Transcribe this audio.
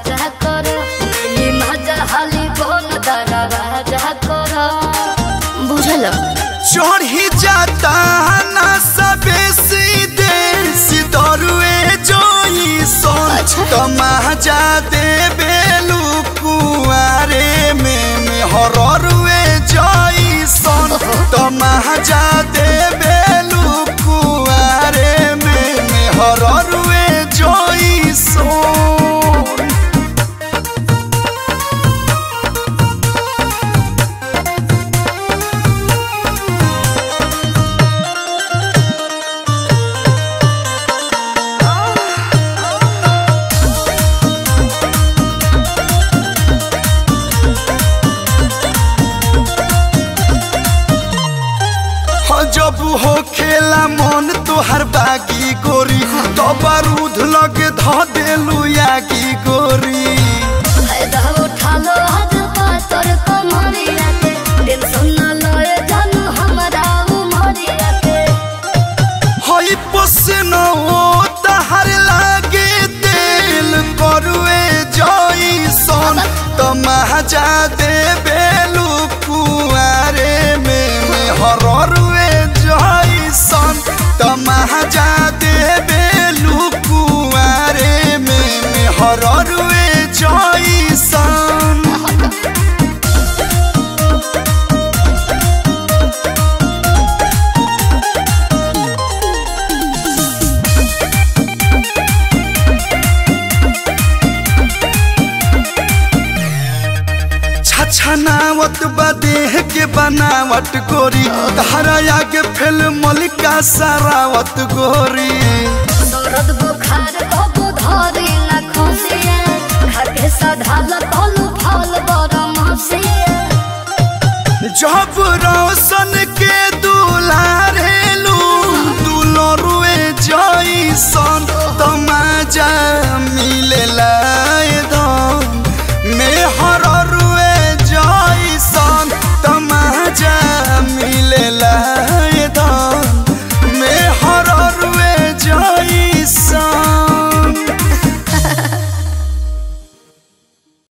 राजा कर मिली मजा हाली बोल दरा राजा कर बुझल चढ़ी जाता ना सबे सीधे सिदरुए जोई सोन अच्छा। तमाजा दे बेलू कुआरे में में हररुए जोई सोन तमाजा दे बेलू कुआरे में में हररुए जोई सोन हो जब हो खेला मन तोहर बागी गोरी तो बारूद लगे ध देलू यागी गोरी फायदा उठा लो आज पातर कमरिया के टेंशन न लए जानू हमरा उमरिया के हई पसन ओ तहर लागे दिल करुए जई सन तमाजा दे बेलू कुआरे में में हररुए जई सन तमाजा दे बेलू कुआरे में में हररुए जई सन छछनावत बा देह के बनावट गोरी धारा आगे फेल मलिका सारावत गोरी दर्द बुखार कबू धरी न खुशिया खाके सधाल तलू फल बरम हसिया जब रोशन के दुलारेलू दुलरुए जैसन तमाजा मिलेला